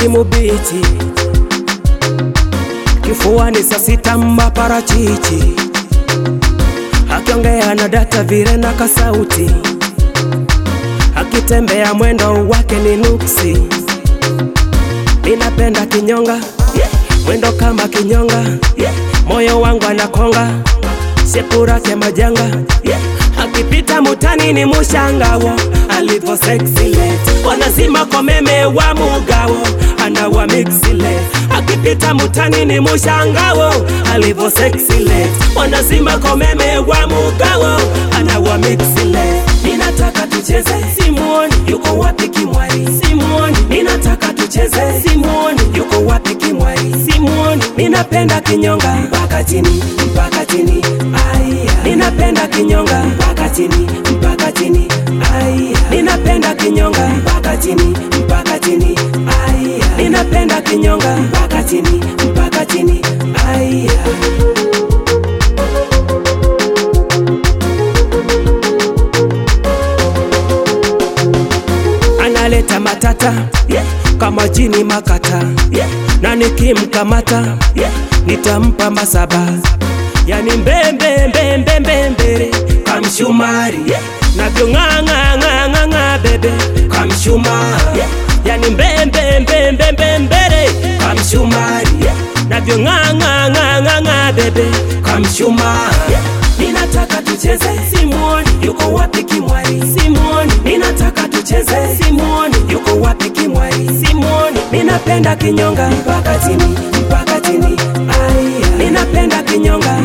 samaki mubichi, kifuani saa sita maparachichi, akiongea na data vile na kasauti, akitembea mwendo wake ni nuksi. Ninapenda kinyonga mwendo kama kinyonga, moyo wangu anakonga, shepu lake majanga, akipita mutani ni mushangawo, alivo sexile, wanazima komeme wa mugawo, anawa mixile, akipita mutani ni mushangawo, alivo sexile, wanazima komeme wa mugawo, anawa mixile, ninataka tucheze, simuoni yuko wapi kimwari, simuoni, ninataka tucheze, simuoni yuko wapi kimwari, simuoni, ninapenda kinyonga mpaka chini, mpaka chini, aya, ninapenda kinyonga mpaka chini, mpaka chini, aya, ninapenda kinyonga mpaka chini, mpaka chini, aya, ninapenda kinyonga mpaka chini, mpaka chini, aya. analeta matata yeah. kama jini makata yeah. na nikimkamata yeah. nitampa masaba yani mbembembembembembere kamshumari yeah. navyong'ang'ang'ang'ang'a bebe kamshumari yeah. yani mbembembembembembere kamshumari yeah. navyong'ang'ang'ang'ang'a bebe kamshumari yeah. ninataka tucheze simuoni yuko wapi kimwari simuoni ninataka tucheze simuoni yuko wapi kimwari simuoni ninapenda kinyonga mpaka chini mpaka chini aya ninapenda kinyonga